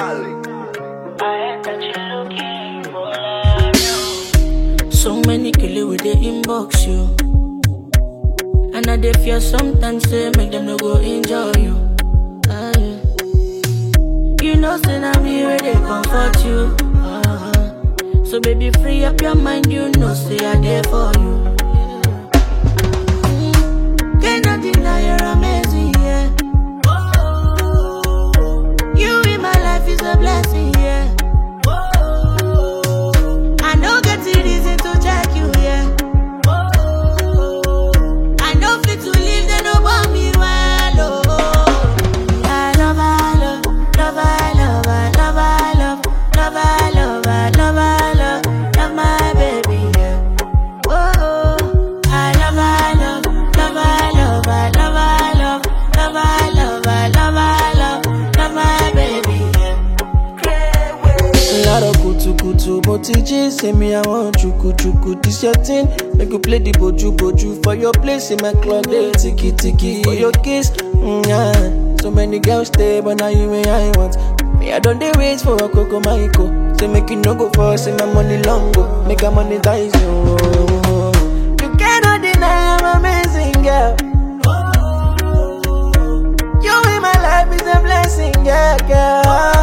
So many killer with the inbox you. And I dey fear sometimes say make them no go enjoy you. Ah, yeah. You know, say now me where they comfort you. Uh-huh. So baby, free up your mind. You know, say I there for you. Mm. Cannot deny you're amazing, yeah. You in my life is a blessing, yeah. I know get the reason to check you, yeah. I know fit to leave, they no want me well, oh. I love, I love, love, I love, I love, I love, love, I love, I love, I love, love my baby, yeah. Whoa, I love, I love, love, I love, I love, I love, love, I love, I love, I love, love my baby, yeah. láàárọ̀ kùtùkùtù mo ti jí sí mi àwọn jùkùjùkù this your thing make you play the bojúbojú for your place in my club dey tiki-tiki for your kiss mm, yeah. so many girls dey but na you wey i want me i don dey wait for okoko maiko say make you no go fall say my money long go make i monetize you. you cannot deny i'm amazing girl. You in my life is a blessing, yeah, girl.